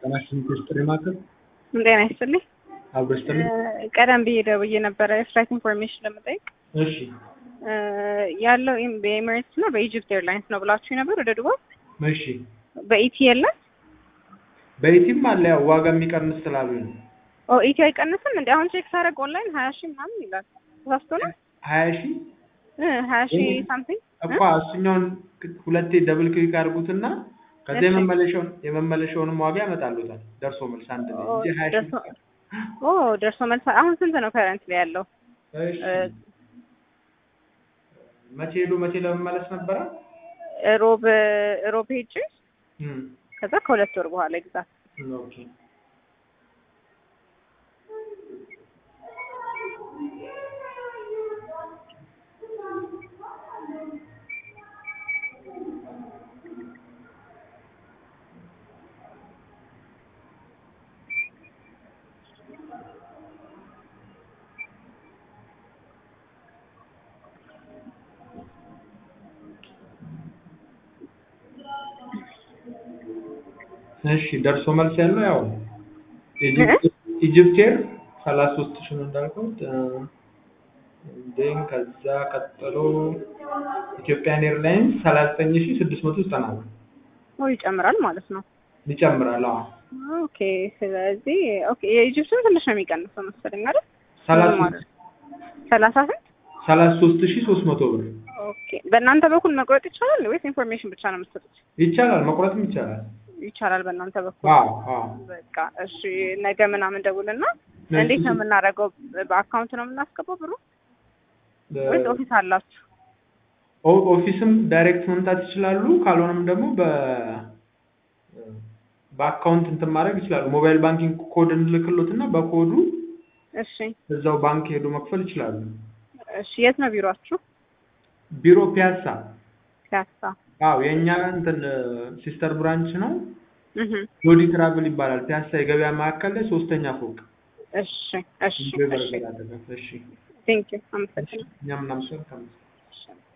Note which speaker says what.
Speaker 1: ጤናሽን ሚኒስትር ማዕከል
Speaker 2: ጤና ይስጥልኝ።
Speaker 1: አብሮ ይስጥልኝ።
Speaker 2: ቀደም ብዬ ደውዬ ነበረ የፍላይት ኢንፎርሜሽን ለመጠየቅ
Speaker 1: እሺ
Speaker 2: ያለው በኤሚሬትስ እና በኢጅፕት ኤርላይንስ ነው ብላችሁ ነበር ወደ ዱባይ።
Speaker 1: እሺ
Speaker 2: በኢቲ የለም?
Speaker 1: በኢቲም አለ ያው ዋጋ የሚቀንስ ስላሉ ነው።
Speaker 2: ኦ ኢቲ አይቀንስም እንዴ? አሁን ቼክ ሳደርግ ኦንላይን ሀያ ሺህ ምናምን ይላል። ተሳስቶ ነው
Speaker 1: ሀያ ሺህ
Speaker 2: ሀያ ሺህ ሳምቲንግ
Speaker 1: እኮ እሱኛውን ሁለቴ ደብል ክሊክ አድርጉትና ከዚያ
Speaker 2: እሺ።
Speaker 1: የመመለሻውን የመመለሻውንም ዋጋ ያመጣሉታል ደርሶ መልስ አንድ ላይ እንጂ ሀያ ሺህ
Speaker 2: ደርሶ ኦ ደርሶ መልስ አሁን ስንት ነው ከረንት ላይ ያለው?
Speaker 1: እሺ መቼ ሄዶ መቼ ለመመለስ ነበረ?
Speaker 2: ሮብ ሮብ ሄጅ
Speaker 1: እም
Speaker 2: ከዛ ከሁለት ወር በኋላ ግዛት
Speaker 1: ኦኬ እሺ ደርሶ መልስ ያለው ያው ኢጅፕት ኢጅፕት ኤር ሰላሳ ሶስት ሺህ ነው እንዳልኩት ዴን ከዛ ቀጥሎ ኢትዮጵያን ኤርላይንስ ሰላሳ ዘጠኝ ሺህ ስድስት መቶ ዘጠና ብር
Speaker 2: ኦ ይጨምራል ማለት ነው።
Speaker 1: ይጨምራል። አዎ
Speaker 2: ኦኬ ስለዚህ ኦኬ የኢጅፕቱን ትንሽ ነው የሚቀንሰው መሰለኝ አይደል?
Speaker 1: ሰላሳ
Speaker 2: ማለት ሰላሳ ስንት?
Speaker 1: ሰላሳ ሶስት ሺህ ሶስት መቶ ብር
Speaker 2: ኦኬ በእናንተ በኩል መቁረጥ ይቻላል ወይስ ኢንፎርሜሽን ብቻ ነው የምትሰጡት?
Speaker 1: ይቻላል፣ መቁረጥም ይቻላል።
Speaker 2: ይቻላል በእናንተ በኩል።
Speaker 1: አዎ አዎ
Speaker 2: በቃ እሺ፣ ነገ ምናምን ደውልና እንዴት ነው የምናደርገው? በአካውንት ነው የምናስገባው ብሩ ወይስ ኦፊስ አላችሁ?
Speaker 1: ኦ- ኦፊስም ዳይሬክት መምጣት ይችላሉ። ካልሆነም ደግሞ በ በአካውንት እንትን ማድረግ ይችላሉ። ሞባይል ባንኪንግ ኮድ እንልክሎት እና በኮዱ
Speaker 2: እሺ
Speaker 1: እዛው ባንክ ሄዶ መክፈል ይችላሉ።
Speaker 2: እሺ፣ የት ነው ቢሮአችሁ?
Speaker 1: ቢሮ ፒያሳ።
Speaker 2: ፒያሳ።
Speaker 1: አዎ የእኛ እንትን ሲስተር ብራንች ነው።
Speaker 2: እህ
Speaker 1: ጆዲ ትራቭል ይባላል። ፒያሳ የገበያ ማዕከል ላይ ሶስተኛ ፎቅ
Speaker 2: እሺ እሺ
Speaker 1: ኢንጆይ
Speaker 2: እሺ
Speaker 1: በርገር አጠገብ። እሺ
Speaker 2: ቴንክ ዩ አመሰግናለሁ።
Speaker 1: እኛም እናመሰግናለን።
Speaker 2: እሺ።